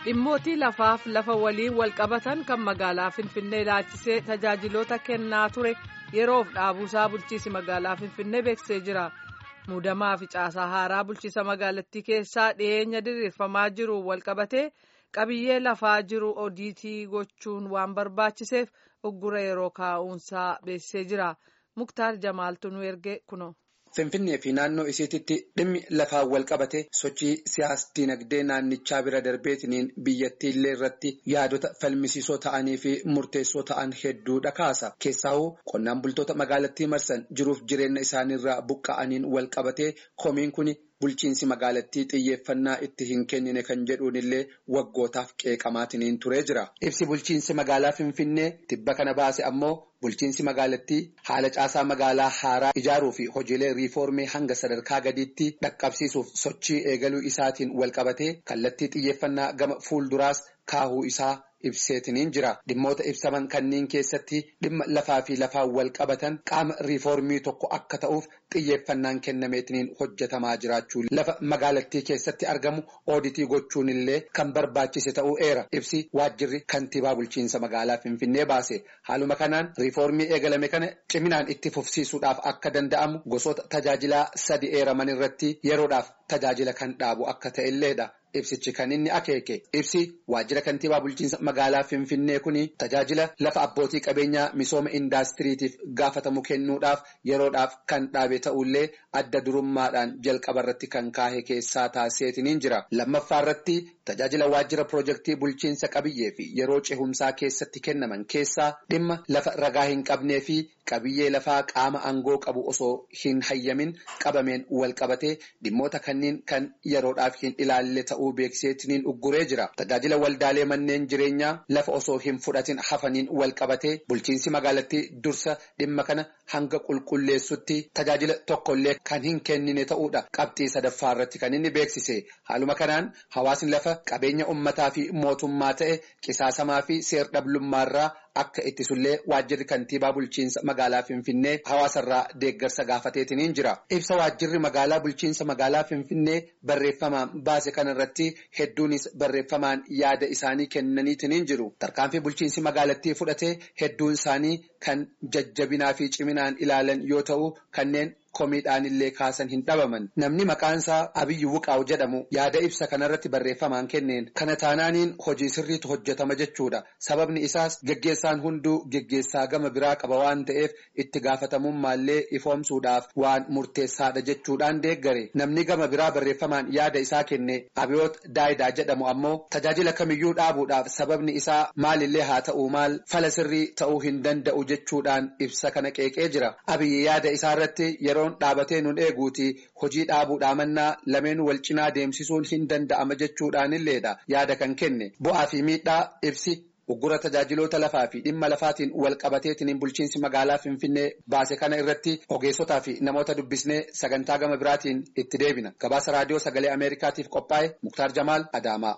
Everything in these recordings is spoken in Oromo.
dhimmootii lafaaf lafa waliin wal qabatan kan magaalaa finfinnee ilaalchisee tajaajiloota kennaa ture yeroof dhaabuusaa bulchiisi magaalaa finfinnee beeksisee jira muudamaa fi caasaa haaraa bulchiisa magaalattii keessaa dhiyeenya diriirfamaa jiru wal qabatee qabiyyee lafaa jiru odiitii gochuun waan barbaachiseef uggura yeroo kaa'uunsaa beeksisee jira muktaar jamaaltu nu erge kuno. Finfinnee fi naannoo isiititti dhimmi lafaan wal qabate sochii siyaas dinagdee naannichaa bira darbeetiniin biyyattii illee irratti yaadota falmisiisoo ta'anii fi murteessoo ta'an hedduudha kaasa. Keessaahuu qonnaan bultoota magaalattii marsan jiruuf jireenya isaaniirraa buqqa'aniin wal qabatee komiin kun bulchiinsi magaalattii xiyyeeffannaa itti hin kennine kan jedhuun illee waggootaaf qeeqamaatiniin turee jira. Ibsi bulchiinsi magaalaa Finfinnee tibba kana baase ammoo bulchiinsi magaalattii haala caasaa magaalaa haaraa ijaaruu fi hojiilee riifoormii hanga sadarkaa gadiitti dhaqqabsiisuuf sochii eegaluu isaatiin wal qabatee kallattii xiyyeeffannaa gama fuulduraas kaahuu isaa ibseetiniin jira. Dhimmoota ibsaman kanneen keessatti dhimma lafaa fi lafaan wal qabatan qaama riifoormii tokko akka ta'uuf xiyyeeffannaan kennameetiniin hojjetamaa jiraachuu lafa magaalattii keessatti argamu ooditii gochuun illee kan barbaachise ta'uu eera. Ibsi waajjirri kantiibaa bulchiinsa magaalaa Finfinnee baase. Haaluma kanaan riifoormii eegalame kana ciminaan itti fufsiisuudhaaf akka danda'amu gosoota tajaajilaa sadi eeraman irratti yeroodhaaf tajaajila kan dhaabu akka ta'elleedha. Ibsichi kan inni akeeke ibsi waajjira kantiibaa bulchiinsa magaalaa Finfinnee kuni tajaajila lafa abbootii qabeenyaa misooma indaastiriitiif gaafatamu kennuudhaaf yeroodhaaf kan dhaabe ta'ullee adda durummaadhaan jalqaba irratti kan kaahe keessaa taasiseetiniin jira. Lammaffaa irratti tajaajila waajjira piroojeektii bulchiinsa qabiyyee fi yeroo cehumsaa keessatti kennaman keessaa dhimma lafa ragaa hin qabnee fi qabiyyee lafaa qaama aangoo qabu osoo hin hayyamin qabameen wal qabatee dhimmoota kanneen kan yeroodhaaf hin ilaalle ta'uu beeksiseetiniin ugguree jira. Tajaajila waldaalee manneen jireenyaa lafa osoo hin fudhatin hafaniin wal qabatee bulchiinsi magaalattii dursa dhimma kana hanga qulqulleessutti tajaajila tokkollee kan hin kennine ta'uudha. Qabxii sadaffaa irratti kan inni beeksise. Haaluma kanaan hawaasni lafa qabeenya ummataa fi mootummaa ta'e qisaasamaa fi seer-dhablummaarraa akka ittisullee waajjirri kantiibaa bulchiinsa magaalaa Finfinnee hawaasarraa deeggarsa gaafateetiniin jira. Ibsa waajjirri magaalaa bulchiinsa magaalaa Finfinnee barreeffamaan baase kanarratti hedduunis barreeffamaan yaada isaanii kennaniitiniin jiru. Tarkaanfii bulchiinsi magaalattii fudhatee hedduun isaanii kan jajjabinaa fi ciminaan ilaalan yoo ta'u kanneen komiidhaan illee kaasan hin dhabaman namni maqaansaa abiyyi wuqaaw jedhamu yaada ibsa kanarratti barreeffamaan kenneen kana taanaaniin hojii sirriitu hojjetama jechuudha sababni isaas geggeessaan hunduu geggeessaa gama biraa qaba waan ta'eef itti gaafatamummaallee ifoomsuudhaaf waan murteessaadha jechuudhaan deeggare namni gama biraa barreeffamaan yaada isaa kenne abiyoot daayidaa jedhamu ammoo tajaajila kamiyyuu dhaabuudhaaf sababni isaa maalillee haa ta'u maal fala sirrii ta'uu hin danda'u jechuudhaan ibsa kana qeeqee jira abiyyi yaada isaa irratti yeroo dhaabatee nun eeguuti hojii dhaabuudhaa mannaa lameen wal cinaa deemsisuun hin danda'ama jechuudhaan illeedha yaada kan kenne bu'aa fi miidhaa ibsi uggura tajaajiloota lafaa fi dhimma lafaatiin wal qabateetiin bulchiinsi magaalaa finfinnee baase kana irratti ogeessotaa fi namoota dubbisnee sagantaa gama biraatiin itti deebina gabaasa raadiyoo sagalee ameerikaatiif qophaa'e muktaar jamaal adaamaa.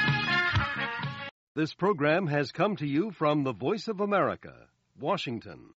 This program has come to you from the Voice of America, Washington.